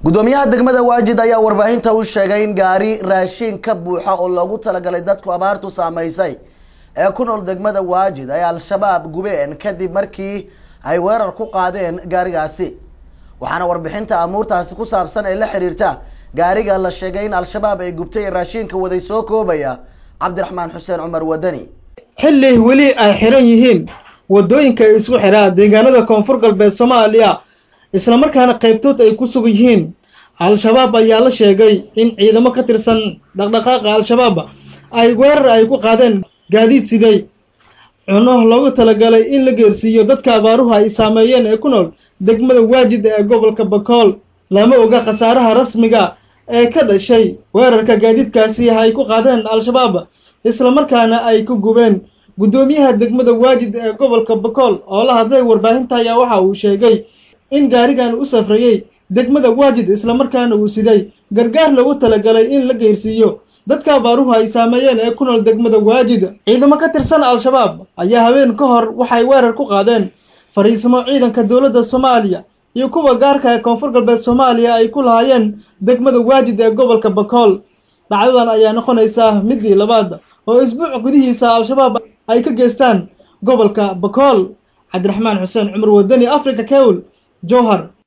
gudoomiyaha degmada waajid ayaa warbaahinta u sheegay in gaari raashin ka buuxa oo loogu talagalay dadku abaartu saamaysay ee ku nool degmada waajid ay al-shabaab gubeen kadib markii ay weerar ku qaadeen gaarigaasi waxaana warbixinta amuurtaasi ku saabsan ee la xiriirta gaariga la sheegay in al-shabaab ay gubtay ee raashinka waday soo koobaya cabdiraxmaan xuseen cumar wadani xilli weli ay xiran yihiin waddooyinka isku xiraa deegaanada koonfur galbeed soomaaliya islamarkaana qaybtood ay ku sugan yihiin al-shabaab ayaa la sheegay in ciidamo ka tirsan dhaqdhaqaaqa al-shabaab ay weerar ay ku qaadeen gaadiid siday cuno loogu talagalay in la geersiiyo dadka abaaruhu ay saameeyeen ee ku nool degmada waajid ee gobolka bakool lama oga khasaaraha rasmiga ee ka dhashay weerarka gaadiidkaasi ay ku qaadeen al-shabaab islamarkaana ay ku gubeen guddoomiyaha degmada waajid ee gobolka bakool oo la hadlay warbaahinta ayaa waxa uu sheegay in gaarigan u safrayey degmada waajid islamarkaana uu siday gargaar lagu talagalay in la geersiiyo dadka abaaruhu ay saameeyeen ee ku nool degmada waajid ciidamo ka tirsan al-shabaab ayaa habeen ka hor waxay weerar ku qaadeen fariisimo ciidanka dowladda soomaaliya iyo kuwa gaarka ee koonfur galbeed soomaaliya ay ku lahaayeen degmada waajid ee gobolka bakool dhacdadan ayaa noqonaysaa midii labaad oo isbuuc gudihiisa al-shabaab ay ka geystaan gobolka bakool cabdiraxmaan xuseen cumar wadani africa kewl jowhar